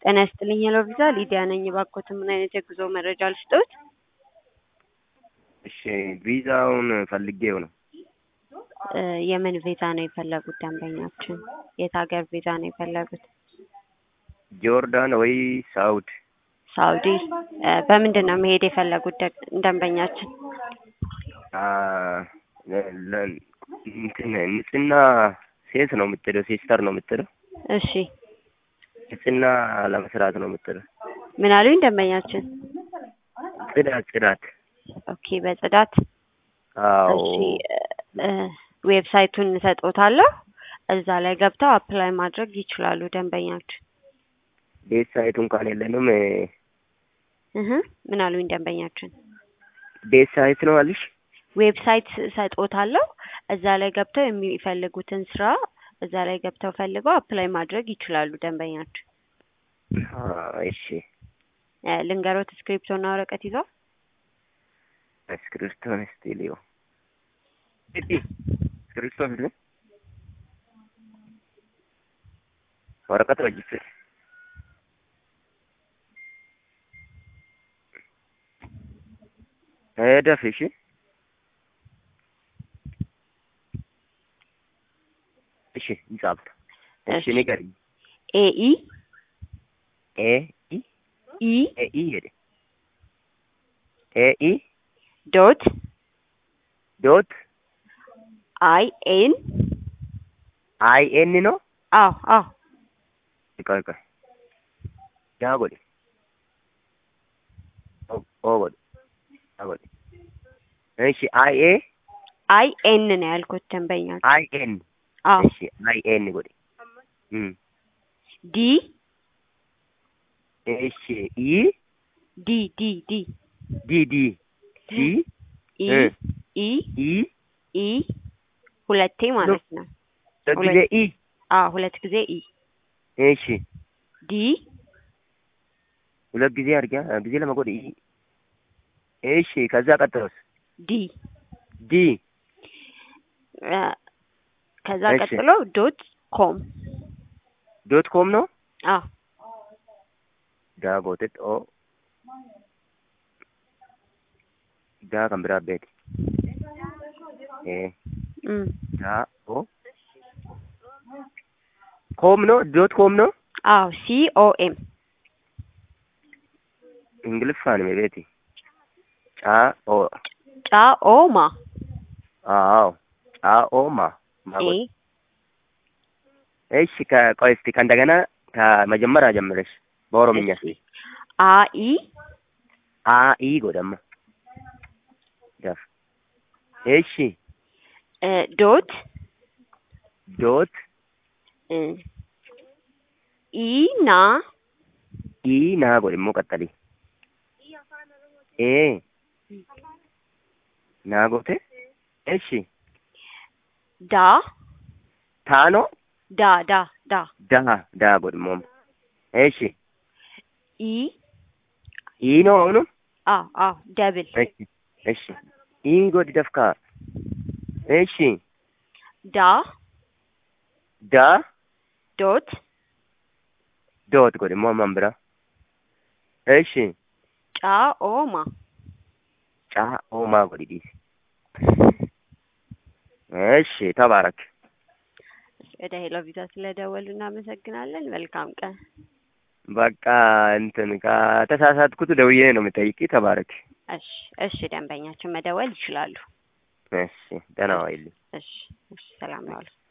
ጤና ይስጥልኝ ሄሎ ቪዛ ሊዲያ ነኝ። እባክዎትን ምን አይነት የጉዞ መረጃ ልስጥዎት? እሺ ቪዛውን ፈልጌው ነው። እ የምን ቪዛ ነው የፈለጉት ደንበኛችን? የት ሀገር ቪዛ ነው የፈለጉት? ጆርዳን ወይ ሳውድ? ሳውዲ። እ በምንድን ነው መሄድ የፈለጉት ደ- ደንበኛችን? አ ለ- ለ- እንትን ንጽህና ሴት ነው የምትለው፣ ሲስተር ነው የምትለው። እሺ ንጽህና ለመስራት ነው የምትለው። ምን አሉኝ ደንበኛችን? ጽዳት ጽዳት። ኦኬ በጽዳት አዎ እሺ እ ዌብሳይቱን እሰጥዎታለሁ እዛ ላይ ገብተው አፕላይ ማድረግ ይችላሉ ደንበኛችን። ቤት ሳይቱ እንኳን የለንም። እ እህ ምን አሉኝ ደንበኛችን? ቤት ሳይት ነው አልሽ? ዌብሳይት እሰጥዎታለሁ እዛ ላይ ገብተው የሚፈልጉትን ስራ እዛ ላይ ገብተው ፈልገው አፕላይ ማድረግ ይችላሉ ደንበኛችን። አ እሺ እ ልንገሮት እስክሪፕቶና ወረቀት ይዘው እስክሪብቶን ስቱዲዮ እዲ እስክሪብቶ ቢል ወረቀት ወጅፍ ሄደፍ እሺ እሺ ይጻፍ እሺ እሺ። ንገሪኝ ኤኢ ኤ ኢ ኢ ኤ ኢ ሄደ ኤ ኢ ዶት ዶት አይ ኤን አይ ኤን ነው አዎ አዎ ቆይ ቆይ ያ ጎዴ ኦ ኦ ጎዴ ያ ጎዴ እሺ አይ ኤ አይ ኤን ነው ያልኩት ደንበኛችን። አይ ኤን አዎ እሺ አይ ኤን ጎዴ እም ዲ እሺ ኢ ዲ ዲ ዲ ዲ ዲ ዲ ኢ እ ኢ ኢ ኢ ሁለቴ ማለት ነው። ለጊዜ ኢ አዎ ሁለት ጊዜ ኢ እሺ ዲ ሁለት ጊዜ አድርጊያ ጊዜ ለመጎድ ኢ እሺ ከዛ ቀጥሎስ ዲ ዲ እ ከዛ እሺ። ቀጥሎ ዶት ኮም ዶት ኮም ነው አዎ ዳ ጎቴት ኦ ዳ kan biraa beeti ee እም ዳ ኦ ኮም ነው ዶት ኮም ነው አዎ ሲ ኦ ኤም ingiliffaan me beeti caa o ጫ ኦ ማ አዎ caa o ma ma ኤ godhe እሺ ከቆይ እስቲ ከእንደገና ከመጀመሪያ ጀምረሽ በኦሮምኛ እስቲ አ ኢ አ ኢ ጎደማ ዳፍ እሺ እ ዶት ዶት እ ኢ ና ኢ ና ጎድ immoo qaxxali ee naa goote እሺ ዳ ታኖ ዳ ዳ ዳ ዳ ዳ ጎድ immoo እሺ ኢ ii ነው አሁንም አዎ አዎ ደብል እሺ እሺ ii ጎድ ደፍካ እሺ ዳ ዳ ዶት ዶት ጎድ immoo amman bira እሺ ጫ ኦ ማ ጫ ኦማ ጎድ ዲስ እሺ ተባረክ ወደ ሄሎ ቪዛ ስለደወሉ እናመሰግናለን። መልካም ቀን። በቃ እንትን ከተሳሳትኩት ደውዬ ነው የምጠይቂ ተባረክ እሺ እሺ፣ ደንበኛችን መደወል ይችላሉ። እሺ ደህና ዋይልኝ እሺ እሺ፣ ሰላም ነው።